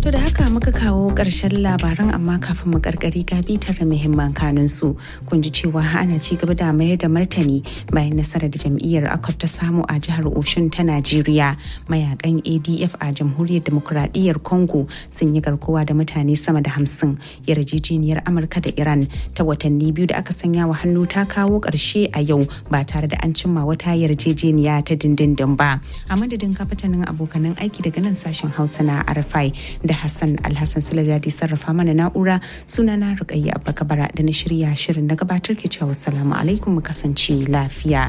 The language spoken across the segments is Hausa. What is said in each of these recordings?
To da haka muka kawo ƙarshen labaran amma kafin mu karkari ga bitar muhimman kanun su kun ji cewa ana ci gaba da mayar da martani bayan nasarar da jam'iyyar akwai ta samu a jihar Oshun ta Najeriya mayakan ADF a jamhuriyar demokuraɗiyyar Congo sun yi garkuwa da mutane sama da hamsin yarjejeniyar Amurka da Iran ta watanni biyu da aka sanya wa hannu ta kawo ƙarshe a yau ba tare da an cimma wata yarjejeniya ta dindindin ba a madadin kafatanin abokanan aiki daga nan sashen Hausa na Arfai da Hassan Alhassan Sulajadi sarrafa mana na'ura sunana Rukayya Abba Kabara da na shirya shirin na gabatar ke cewa salamu alaikum mu kasance lafiya.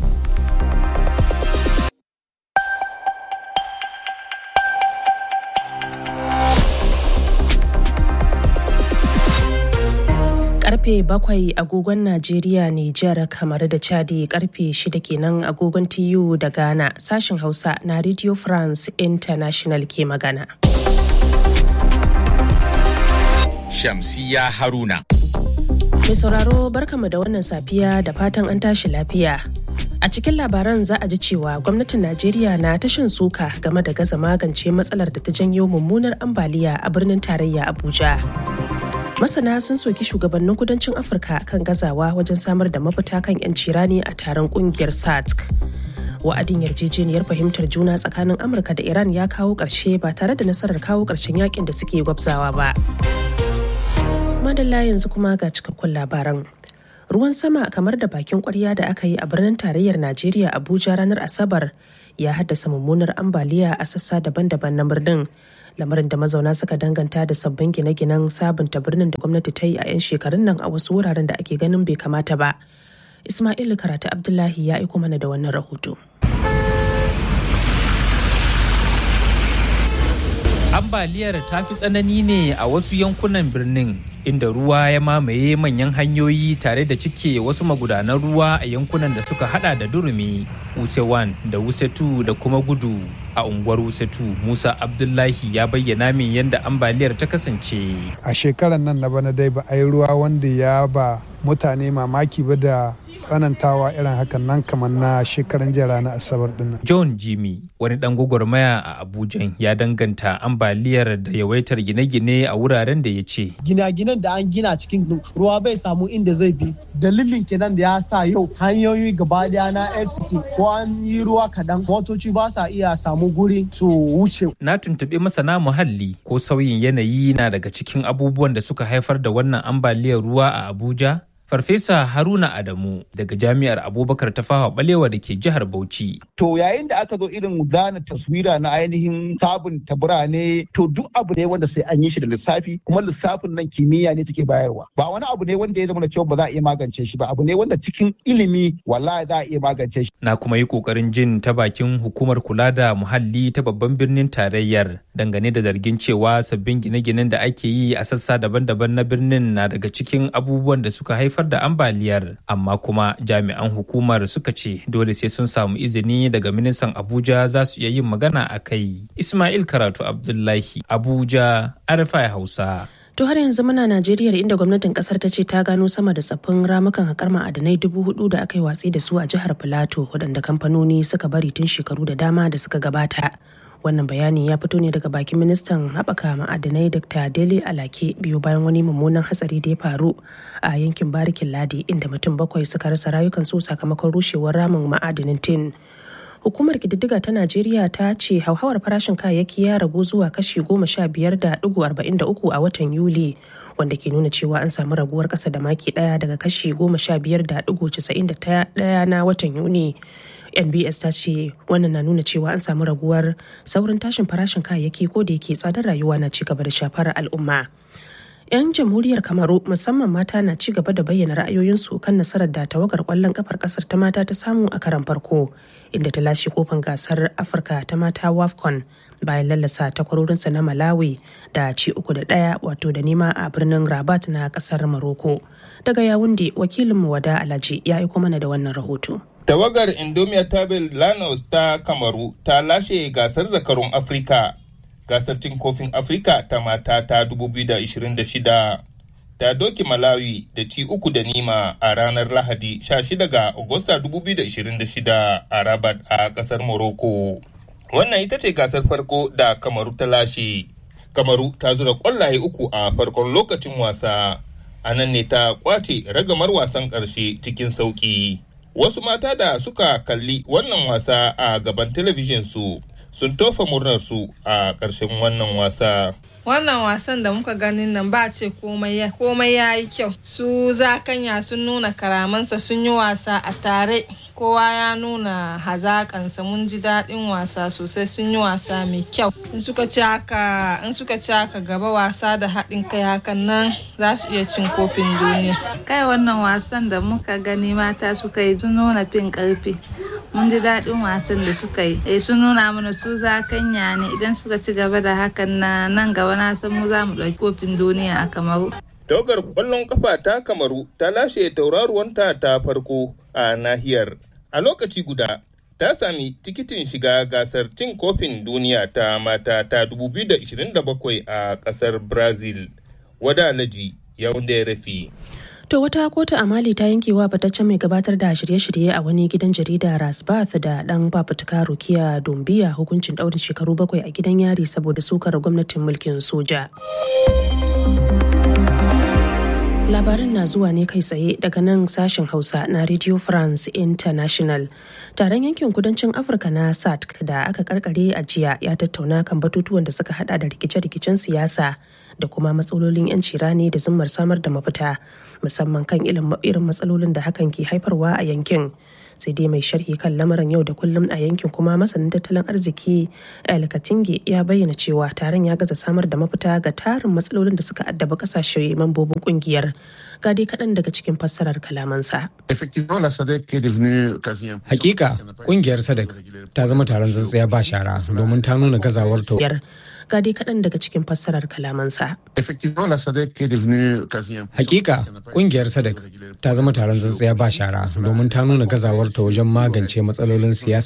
karfe bakwai agogon Najeriya Nijar kamar da Chadi karfe shida kenan agogon TU da Ghana sashen Hausa na Radio France International ke magana. Shamsiya Haruna. Mai sauraro barkamu da wannan safiya da fatan an tashi lafiya. A cikin labaran za a ji cewa gwamnatin Najeriya na tashin suka game da gaza magance matsalar da ta janyo mummunar ambaliya a birnin tarayya Abuja. masana sun soki shugabannin kudancin afirka kan gazawa wajen samar da mafita kan 'yanci rani a taron kungiyar satc wa'adin yarjejeniyar fahimtar juna tsakanin amurka da iran ya kawo ƙarshe ba tare da nasarar kawo ƙarshen yakin da suke gwabzawa ba madalla yanzu kuma ga cikakkun labaran ruwan sama kamar da bakin kwarya da aka yi a birnin tarayyar najeriya abuja ranar asabar ya haddasa mummunar ambaliya a sassa daban-daban na birnin lamarin da mazauna suka danganta da sabbin gine-ginen sabunta birnin da gwamnati ta yi a 'yan shekarun nan a wasu wuraren da ake ganin bai kamata ba ismail karatu abdullahi ya aiko mana da wannan rahoto ambaliyar ta fi tsanani ne a wasu yankunan birnin inda ruwa ya mamaye manyan hanyoyi tare da cike wasu magudanan ruwa a yankunan da suka hada da durumi wuse 1 da wuse 2 da kuma gudu a unguwar wuse 2 musa abdullahi ya bayyana min yadda ambaliyar ta kasance a shekarar nan na bana dai ba a yi ruwa wanda ya ba mutane mamaki ba da tsanantawa irin hakan nan kamar na shekaran jiya ranar asabar dinnan. john jimmy wani dan gwagwarmaya a abuja ya danganta ambaliyar da yawaitar gine-gine a wuraren da ya ce gina-ginen da an gina cikin ruwa bai samu inda zai bi dalilin kenan da ya sa yau hanyoyi gaba daya na fct ko an yi ruwa kadan motoci ba sa iya samu guri su wuce na tuntuɓi masana muhalli ko sauyin yanayi na daga cikin abubuwan da suka haifar da wannan ambaliyar ruwa a abuja Farfesa Haruna Adamu daga Jami'ar Abubakar Tafawa Balewa da ke jihar Bauchi. To yayin da aka zo irin zana taswira na ainihin sabunta birane to duk abu ne wanda sai an yi shi da lissafi kuma lissafin nan kimiyya ne take bayarwa. Ba wani abu ne wanda ya zama cewa ba za a iya magance shi ba abu ne wanda cikin ilimi wallahi za a iya magance shi. Na kuma yi kokarin jin ta bakin hukumar kula da muhalli ta babban birnin tarayyar dangane da zargin cewa sabbin gine-ginen da ake yi a sassa daban-daban na birnin na daga cikin abubuwan da suka haifar haifar da ambaliyar amma kuma jami'an hukumar suka ce dole sai sun samu izini daga ministan abuja za su iya yin magana a kai ismail karatu abdullahi abuja arfa hausa To har yanzu muna Najeriya inda gwamnatin kasar ta ce ta gano sama da tsaffin ramukan haƙar ma'adanai dubu hudu da aka yi watsi da su a jihar Filato waɗanda kamfanoni suka bari tun shekaru da dama da suka gabata. wannan bayani ya fito ne daga bakin ministan haɓaka ma'adanai dr dele alake biyu bayan wani mummunan hatsari da ya faru a yankin barikin ladi inda mutum bakwai suka rasa rayukansu sakamakon rushewar ramin ma'adanin tin hukumar kididdiga ta najeriya ta ce hauhawar farashin kayayyaki ya ragu zuwa kashi goma sha biyar da digo arba'in da uku a watan yuli wanda ke nuna cewa an samu raguwar kasa da maki daya daga kashi goma sha biyar da digo casa'in da daya na watan yuni nbs ta ce wannan na nuna cewa an samu raguwar saurin tashin farashin kayayyaki ko da yake tsadar rayuwa na ci gaba da shafar al'umma 'yan jamhuriyar kamaru musamman mata na ci gaba da bayyana ra'ayoyinsu kan nasarar da tawagar kwallon kafar kasar ta mata ta samu a karan farko inda ta lashe kofin gasar afirka ta mata wafcon bayan lallasa takwarorinsa na malawi da ci uku da ɗaya wato da nema a birnin rabat na kasar maroko daga yawunde wakilinmu wada alhaji ya aiko mana da wannan rahoto Tawagar Indomitable Lanos ta Kamaru ta lashe gasar zakarun Afirka. Gasar cin kofin Afirka ta mata ta 2026 ta doki Malawi da ci uku da nima a ranar Lahadi 16 ga Agusta 2026 a Rabat a kasar Morocco. Wannan ita ce gasar farko da Kamaru ta lashe. kamaru ta zura kwallaye uku a farkon lokacin wasa a nan ne ta kwace ragamar wasan ƙarshe cikin sauƙi wasu mata da suka kalli wannan wasa a gaban talabijin su sun tofa murnarsu a ƙarshen wannan wasa wannan wasan da muka ganin nan ba ce komai ya yi kyau su zakanya sun nuna karamansa sun yi wasa a tare kowa ya nuna hazakansa mun ji daɗin wasa sosai sun yi wasa mai kyau in suka ci haka in suka ci haka gaba wasa da haɗin kai hakan nan za su iya cin kofin duniya kai wannan wasan da muka gani mata suka yi sun nuna fin ƙarfi mun ji daɗin wasan da suka yi eh sun nuna mana su zakanya ne idan suka ci gaba da hakan na nan gaba na san mu za mu ɗauki kofin duniya a kamaru tawagar ƙwallon kafa ta kamaru ta lashe tauraruwanta ta farko a nahiyar a lokaci guda ta sami tikitin shiga gasar cin kofin duniya ta mata ta 2027 a ƙasar brazil wada alaji yawon da ya rafi To wata kotu a Mali ta yanke wa fitaccen mai gabatar da shirye-shirye a wani gidan jarida Rasbath da dan fafutuka Rukiya Dumbiya hukuncin ɗaurin shekaru bakwai a gidan yari saboda sukar gwamnatin mulkin soja. Labarin na zuwa ne kai tsaye daga nan sashen Hausa na Radio France International. Taron yankin kudancin Afirka na SADC da aka karkare a jiya ya tattauna kan batutuwan da suka hada da rikice-rikicen siyasa da kuma matsalolin 'yanci rani da zimmar samar da mafita musamman kan irin matsalolin da hakan ke haifarwa a yankin. sai dai mai sharhi kan lamarin yau da kullum a yankin kuma masanin tattalin arziki el katinge ya bayyana cewa taron ya gaza samar da mafita ga tarin matsalolin da suka addaba kasashe mambobin kungiyar ga dai kaɗan daga cikin fassarar kalamansa. Hakika kungiyar sadek ta zama taron tsantsiya ba shara domin ta nuna gazawar ta. ga dai kaɗan daga cikin fassarar kalamansa. Hakika kungiyar sadek ta zama taron tsantsiya ba shara domin ta nuna gazawar ta wajen magance matsalolin siyasa